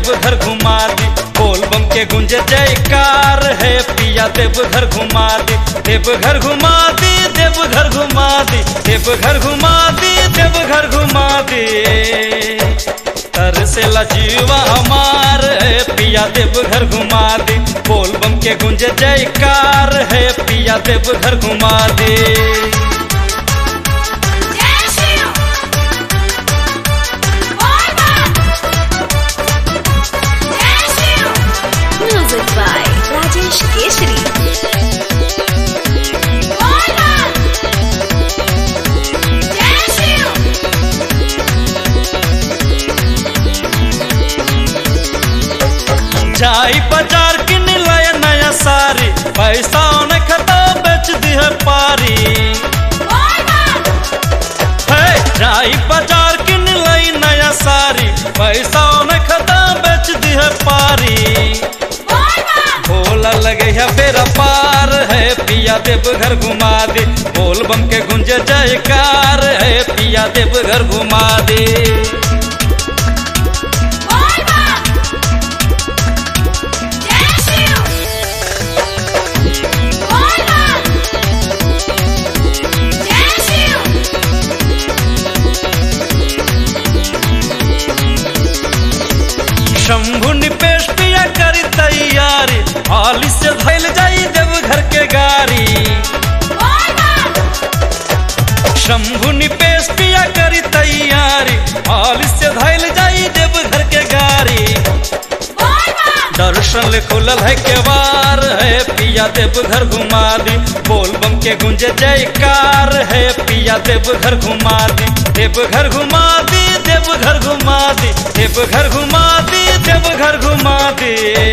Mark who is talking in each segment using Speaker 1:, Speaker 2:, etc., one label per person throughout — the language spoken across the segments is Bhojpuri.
Speaker 1: देवघर घुमा दी बोल बम के गुंजे जयकार है पिया देवघर घुमा दी देवघर घुमा दी देवघर घुमा दी देवघर घुमा दी देवघर घुमा दी तर से जीवा हमार है पिया देवघर घुमा दी बोल बम के गुंजे जयकार है पिया देवघर घुमा दी
Speaker 2: जय शिव बोल बम जय शिव म्यूजिक बाय राजेश केसरी बोल बम जय शिव
Speaker 1: जाई बाजार किन लाया नया सारी पैसा न खता बेच दिह पारी
Speaker 2: बोल बम
Speaker 1: है जाई बाजार किन लाई नया सारी पैसा न खता बेच दिह पारी
Speaker 2: बोल बम
Speaker 1: भोला लगे है बेरा पार है पिया देव घर घुमा दे बोल बम के गुंजे जयकार है पिया देव घर घुमा दे
Speaker 2: बोल बम जय शिव बोल बम जय शिव
Speaker 1: शंभु निपेश पिया करी तैयारी हाली से धैल जाई देव घर के गाड़ी
Speaker 2: बोल बम
Speaker 1: शंभु निपेश पिया करी तैयारी हाल से धैल जाई देव घर के गाड़ी
Speaker 2: बोल बम
Speaker 1: दर्शन ले खुलल है केवार है पिया देव घर घुमा दी बोल बम के गुंजे जयकार है पिया देव घर घुमा दी देव घर घुमा दी देव घर घुमा दी देव घर घुमा दी देव घर घुमा दी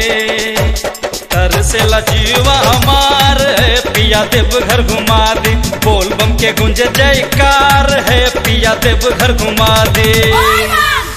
Speaker 1: तर से जीवा हमार है पिया देव घर घुमा दी बोल बम के गुंजे जयकार है पिया देव घर घुमा दी
Speaker 2: बोल बम